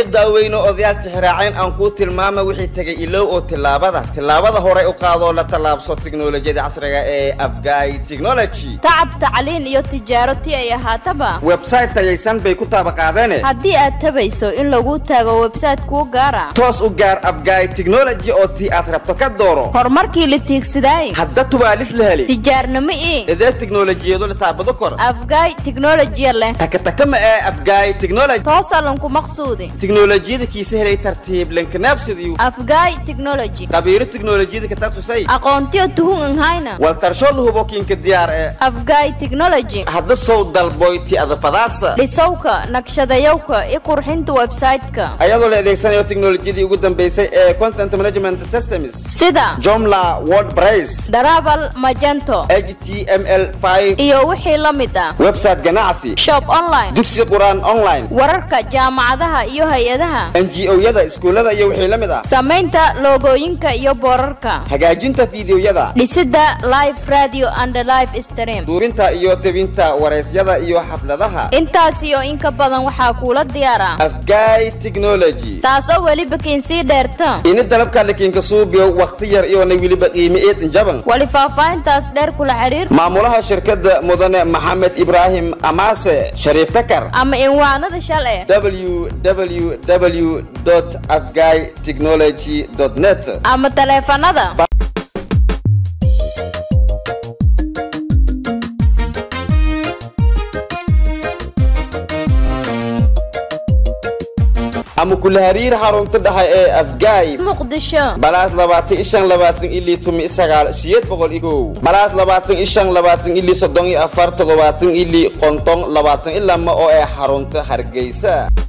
daaweyno odayaal tixraaceen aan kuu tilmaama wixii tegay ilow oo tillaabada tillaabada horey u qaadoo la tallaabso tiknolojiyada casriga ee afgaay technology tacab tacliin iyo tijaaro ti ay ahaataba website tayaysan bay ku taabaqaadeene haddii aad tabayso in lagu taago website kuu gaara toos u gaar afgaay technology oo tii aad rabto ka dooro horumarkii la tiigsidaay hadda tubaalis la heli tijaarnimo ii idee tiknolojiyado la taabado kor afgaay tiknolojiya leh takataka ma ee afgaay technology toosalanku maqsuudi tiknolojiyada kiisa helay tartiib lankanaabsadiyu afgaay technology qabiiro tiknolojiyada ka taksusay aqoontiyo tuhun anhayna waltarsho la hubo kiinka diyaar ee afgaay technology hadda sow dalboyti adafadaasa dhisowka naqshadayowka i qurxinta website-ka ayadoo la adeegsanayo tiknolojiyadii ugu dambeysay ee content management systems sida jomla wordpress darabal magento html5 iyo wixii la mid ah website ganacsi shop online dugsi qur-aan online wararka jaamacadaha iyo hay-adaha ngo-yada iskuullada iyo wixii la mid ah samaynta loogooyinka iyo boorarka hagaajinta fiidiyoyada dhisidda live radio and live stream duurinta iyo tebinta waraysyada iyo xafladaha intaas iyo in ka badan waxaa kuula diyaara afgaay technology taasoo weliba kiinsii dheerta ini dalabka lakiinka suubiyo wakhti yar iyoona weliba qiimi eed jaban wali faahfaahintaas dheer kula xiriir maamulaha shirkadda mudane maxamed ibraahim amaase shariif takar ama inwaanada shal eh www afgaay technology net ama taleefanada ama kula hariir xarunta dhexe ee afgaay muqdisho balaas labaatan ishan labaatan ilii tumi sagaal siyeed boqol iyo kow balaas labaatan ishan labaatan ilii soddon iyo afar toddobaatan ilii konton labaatan ilama oo ee xarunta hargeysa